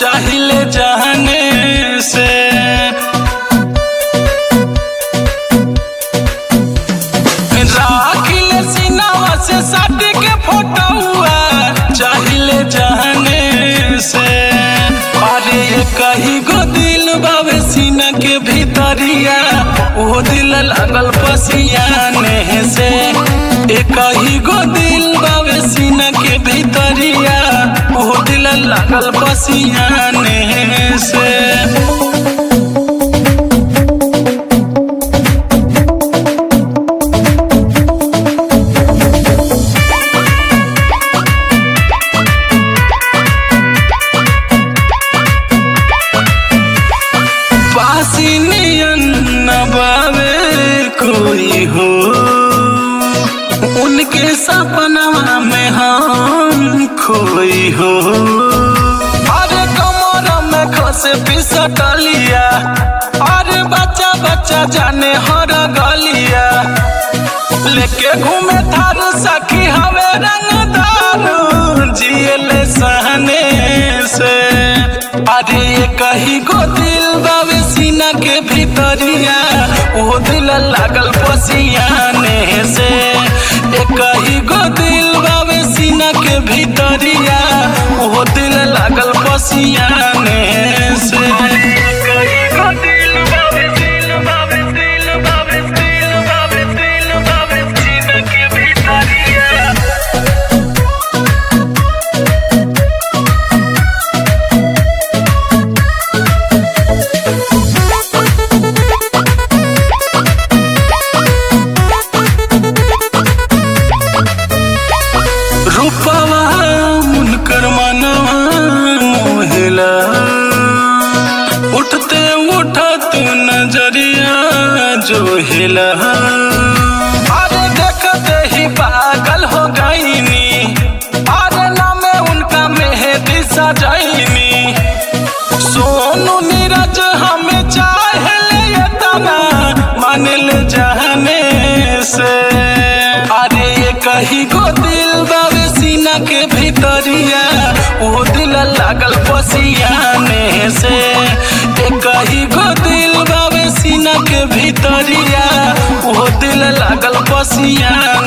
चाहिले जाने से राखिले सीनावा से साट के फोटोआ चाहिले जाने से अरे ये कही गो दिल बावे सीना के भीतरिया वो दिल लागल पसियाने से ए कही गो दिल बावे सीना के भीतरिया वो दिल लागल पसियाने से पासी नियन न बावे कोई हो उनके सपनवा में हम खोई हो अरे कमर में खसे पिसटलिया अरे बच्चा बच्चा जाने हर गलिया लेके घूमे थारू सखी हवे रंग दारू जियले सहने से अरे ये कही गो दिल बावे सीना के भीतरिया वो दिल लागल पसियाने से ए कही गो दिल बावे सीना के भीतरिया वो दिल लागल पसियाने से कही गो दिल बावे दिल बावे दिल बावे दिल बावे दिल बावे सीना के भीतरिया रूपवा उनकर मनवा मोहिला उठते उठत नजरिया जो हिला अरे देखते ही पागल हो गईनी अरे नामे उनका मेहदी सजैनी सोनू नीरज हमें चाहले ये तना मानिल जाने से अरे ये कही गो दिल बावे सीना के भीतरिया वो दिल लागल पसियाने से ए कही गो दिल बावे सीना के भीतरिया वो दिल लागल पसियाने